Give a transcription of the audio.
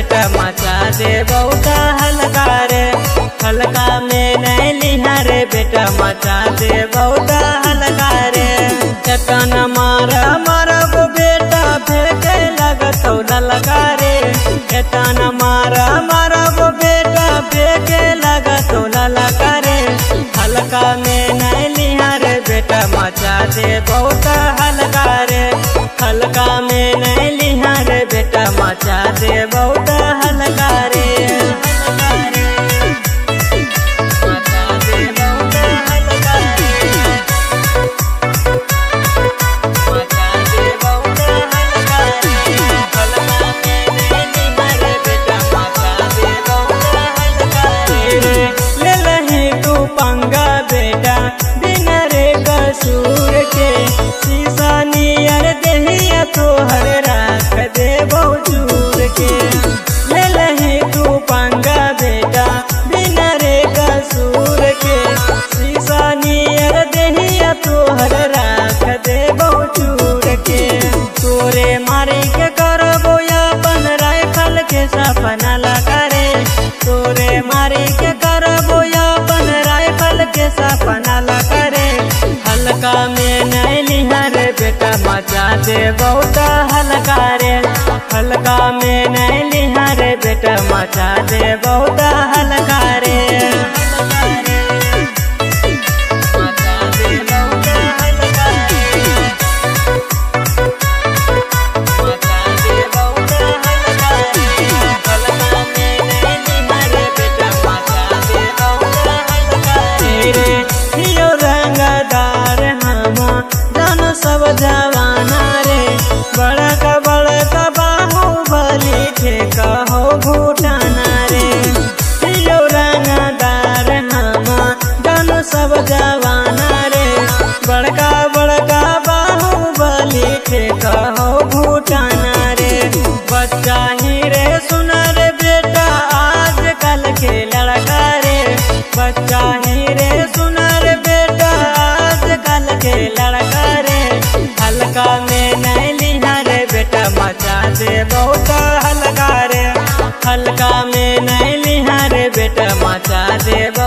बेटा मचा दे बहुत हल्का रे हल्का में नहीं लिहा रे बेटा मचा दे बहुत हल्का रे चटन मार मारब बेटा फेंके लगत ललका रे चटन मार मारब बेटा फेंके लगत ललका रे हल्का में नहीं लिहा रे बेटा मचा दे बहुत हल्का रे हल्का में नहीं लिहा रे बेटा मचा दे बहुत हल्का रे हल्का रे मचा दे बहुत हल्का रे मचा दे बहुत हल्का रे हल्का में नहीं लिहा रे बेटा मचा दे बहुत हल्का रे ले लही तू पंगा बेटा बिना रे कसूर के शीशा नियर देहिया तोहर राख दे चूर के ले लही तू पंगा बेटा बिना रे कसूर के शीशा नियर देहिया तोहर राख दे चूर के तोरे मारी के करबो अपन राइफल के सपना लगा रे तोरे मारी के करबो अपन राइफल के सपना लगा रे हल्का में नहीं लिहा रे बेटा मचा दे बहुत हल्का रे हल्का में नहीं लिहा रे बेटा मचा दे बहुत हल्का रे हल्का रे मचा दे बहुत हल्का रे मचा दे बहुत हल्का रे हल्का में नहीं लिहा रे बेटा मचा दे बहुत हल्का रे हियो रंगदार हमा जान सब जवाना रे बड़का बड़का बाहुबली ठेका हो भूटाना रे हियो रंगदार हमा जान सब जवाना रे बड़का बड़का बाहुबली ठेका हो भूटाना रे बच्चा ही रे सुना रे बेटा आज कल के लड़का रे बच्चा ही रे सुना रे बेटा आज कल के लड़का रे हल्का में नहीं लिहा रे बेटा मचा दे बहुत हल्का रे हल्का में नहीं लिहा रे बेटा मचा दे